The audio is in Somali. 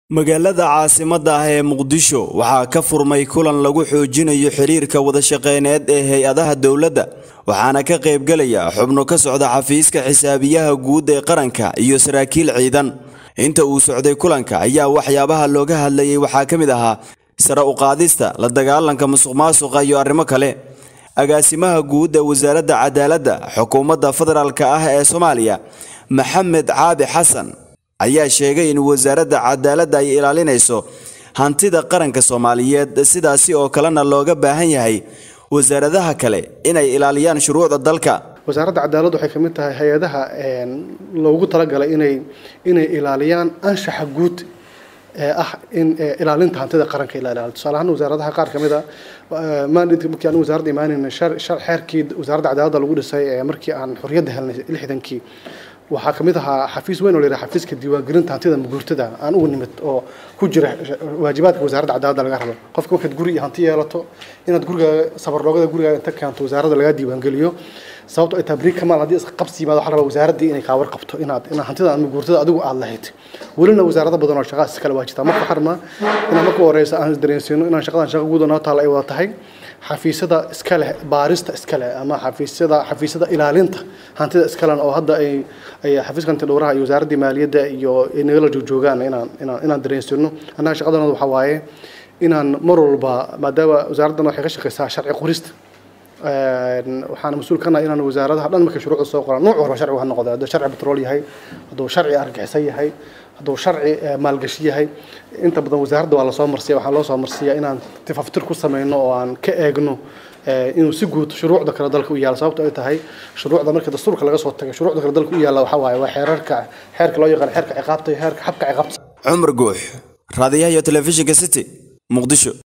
magaalada caasimadda ah ee muqdisho waxaa ka furmay kulan lagu xoojinayo xiriirka wadashaqeyneed ee hay-adaha dowladda waxaana ka qaybgelaya xubno ka socda xafiiska xisaabiyaha guud ee qaranka iyo saraakiil ciidan inta uu socday kulanka ayaa waxyaabaha looga hadlayay waxaa ka mid ahaa sare u qaadista la dagaalanka musuqmaasuqa iyo arrimo kale agaasimaha guud ee wasaaradda cadaaladda xukuumadda federaalk ah ee soomaaliya maxamed caabi xasan ayaa sheegay in wasaaradda cadaaladda ay ilaalinayso hantida qaranka soomaaliyeed sidaasi oo kalena looga baahan yahay wasaaradaha kale inay ilaaliyaan shuruucda dalka wasaaradda cadaaladdu waxay ka mid tahay hay-adaha loogu talagalay inay inay ilaaliyaan anshaxa guud ee ah in ilaalinta hantida qaranka ila ilaaliyo tusaale ahaan wasaaradaha qaar ka mid a maandinka markii aan wasaaradda imaanayna xeerkii wasaaradda cadaaladda lagu dhisay ee markii aan xorriyadda helnay lixdankii waxaa ka mid ahaa xafiis weyn oo la yidhaha xafiiska diiwaangelinta hantida maguurtada aan ugu nimid oo ku jira waajibaadka wasaaradda cadaaladda laga rabo qofka markaad guri iyo hanti yeelato inaad gurigaaga sabarloogada gurigaaga inta keento wasaaradda lagaa diiwaangeliyo sababto ay tahay beri kamaal haddii isqabsi yimaado waxaa rabaa wasaaraddii inay kaa warqabto inaad inaad hantida ama maguurtada adigu aad lahayd welina wasaarado badan oo shaqaas iskale waa jirtaa marka waxaa rabnaa inaan marka horeysa aan isdareensiino inaan shaqadan shaqa guud oo noo taala ay wada tahay xafiisyada iska leh baarista iska leh ama xafiisyada xafiisyada ilaalinta hantida iskalen oo hadda ay ay xafiiska hanti dhowraha iyo wasaaraddii maaliyadda iyo ay nagala joogjoogaan inaan inaan inaan dareensino annaga shaqadanooda waxaa waaye inaan mar walba maadaama wasaaraddan waxay ka shaqeysaa sharci qorista waxaana mas-uul ka nahay inaan wasaaradaha dhan markay shuruucda soo qoraan nuuc walba sharcigu ha noqdo hadduu sharci petrol yahay hadduu sharci argaxisan yahay hadduu sharci maalgashi yahay inta badan wasaaradda waa lasoo marsiya waxaa loo soo marsiyaa inaan tifaftir ku sameyno oo aan ka eegno inuu si guud shuruucda kale dalka u yaalo sababto ay tahay shuruucda marka dastuurka laga soo tago shuruucda kale dalka u yaalla waxaa waaye waa xeerarka xeerka loo yaqaan xeerka ciqaabta iyo xeerka xabka ciqaabta cumar guux raadiyaha iyo telefishinka city muqdisho